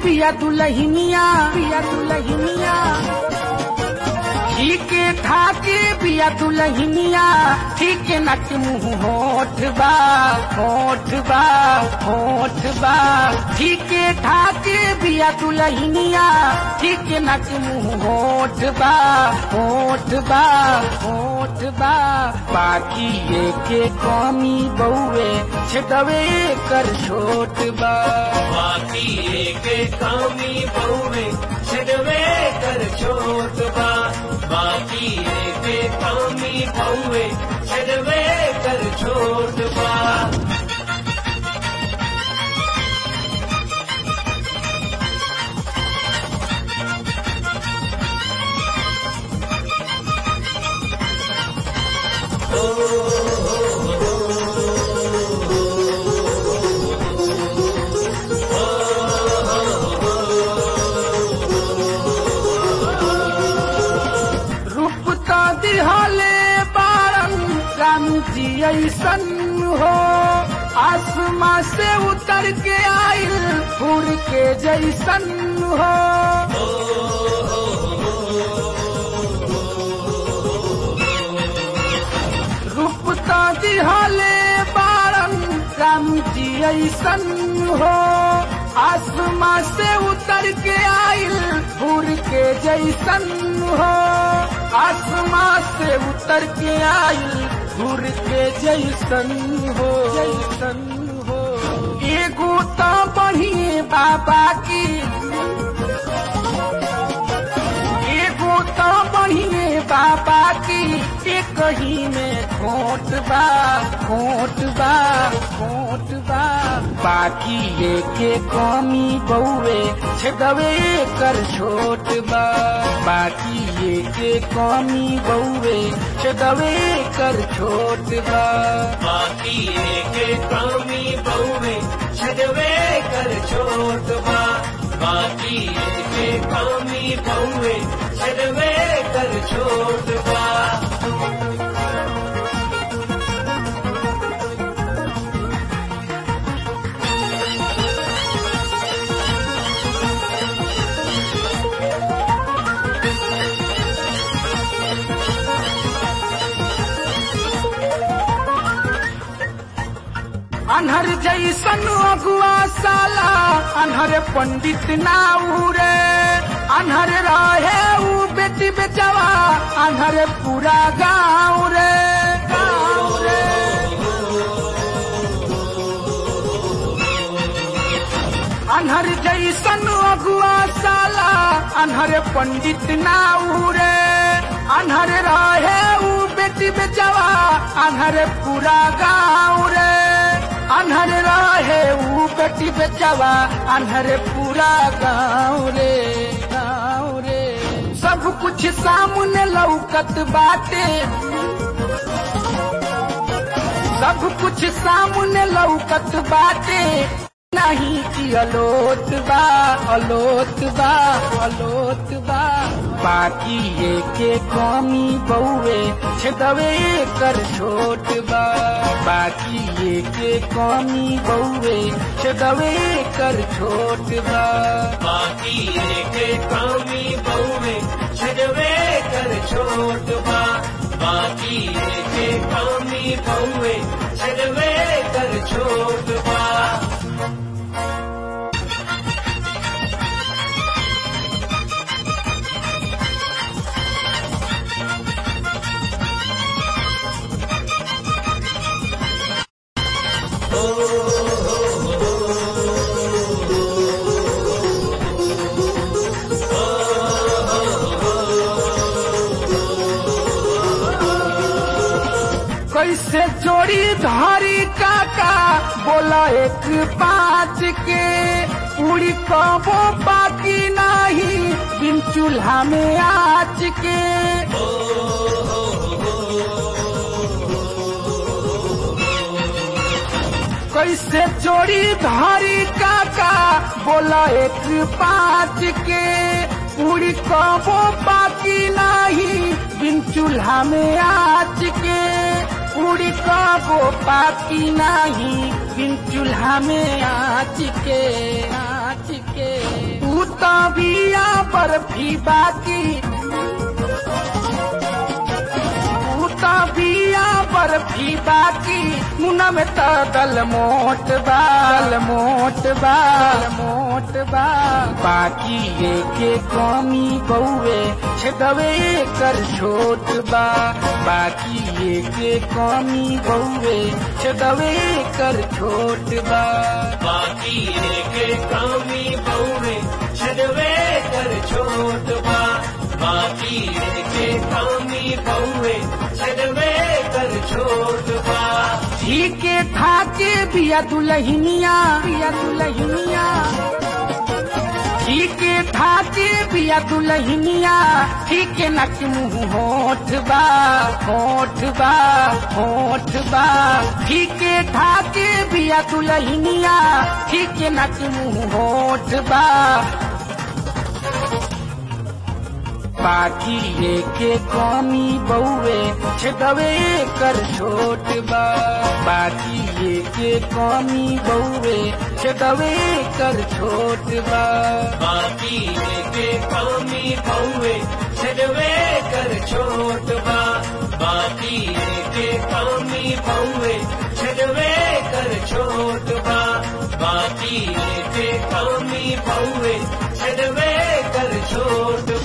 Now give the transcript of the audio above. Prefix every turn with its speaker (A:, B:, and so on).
A: पिया दुलहिनिया पिया दुलहिनिया ठीक ठाके पिया दुलहिनिया ठीक नक मुंह होठ बा होठ बा होठ बा ठीक ठाके पिया दुलहिनिया ठीक नक मुंह होठ बा होठ बा होठ बा बाकी ये के कमी बउए छदवे कर छोट बा
B: बाकी एक कामी बहुवे छड़वे कर छोट बा बाकी एक कामी बहुवे छड़वे कर छोट बा
A: रूप तो दिहले बारन राम जी ऐसन हो आसमां से उतर के आइल फूल के जैसन हो रूप तो दिहले बारन राम जी ऐसन हो आसमां से उतर के आइल फूल के जैसन हो आसमां से उतर के आइल फूल के जैसन हो जैसन हो एगो तो बढ़िए बाबा की एगो तो बढ़िए बाबा की एक ही में खोट बा खोट बा खोट बा बाकी ये के कमी बउए छदवे कर छोट बा बाकी ये के कमी बउए छदवे कर छोट बा
B: बाकी एक कामी बहुवे छड़वे कर छोट बा बाकी एक कामी बहुवे छड़वे कर छोट बा
A: अनहर जैसन अगुआ साला अनहर पंडित ना उरे अनहर रहे ऊ बेटी बेचवा अनहर पूरा गाँव रे गाँव रे अनहर जैसन अगुआ साला अनहर पंडित ना उरे अनहर रहे ऊ बेटी बेचवा अनहर पूरा गाँव रे अनहर रहे ऊ बेटी बेचवा अनहर पूरा गाँव रे गाँव रे सब कुछ सामने लौकत बाटे सब कुछ सामने लौकत बाटे नहीं कि अलोत बा अलोत बा अलोत बा बाकी ये के कमी बउए छदवे कर छोट बा बाकी ये के कमी बउए छदवे कर छोट बा
B: बाकी एक कामी बहुवे छड़वे कर छोट बा बाकी एक कामी बहुवे छड़वे कर छोट बा
A: कैसे जोड़ी धारी काका बोला एक पाँच के पूरी कबो बाकी नहीं बिन चूल्हा में आच के कैसे जोड़ी धारी काका बोला एक पाँच के पूरी कबो बाकी नहीं बिन चूल्हा में आच के पूरी कबो बाकी नहीं बिन चूल्हा में आच के आच के बिया बर्फी बाकी उता बिया बर्फी बाकी मुना में त दल मोट बाल मोट बाल मोट बा बाकी ये के कमी बउए छदवे कर छोट बा बाकी ये के कमी बउए छदवे कर छोट बा
B: बाकी के कामी बहुवे छदवे कर छोट बा बाकी के कामी बहुवे छदवे कर छोट बा
A: ठीके ठाके बिया दुलहिनिया बिया दुलहिनिया ठीके ठाके बिया दुलहिनिया ठीके नक मुंह होठ बा होठ बा होठ बा ठीके ठाके बिया दुलहिनिया ठीके नक मुंह होठ बा बाकी लेके कमी बउए छदवे कर छोट बा बाकी लेके कमी बउए छदवे कर छोट बा
B: बाकी के कामी बहुवे छदवे कर छोट बा बाकी के कामी बहुवे छदवे कर छोट बा बाकी के कामी बहुवे छदवे कर छोट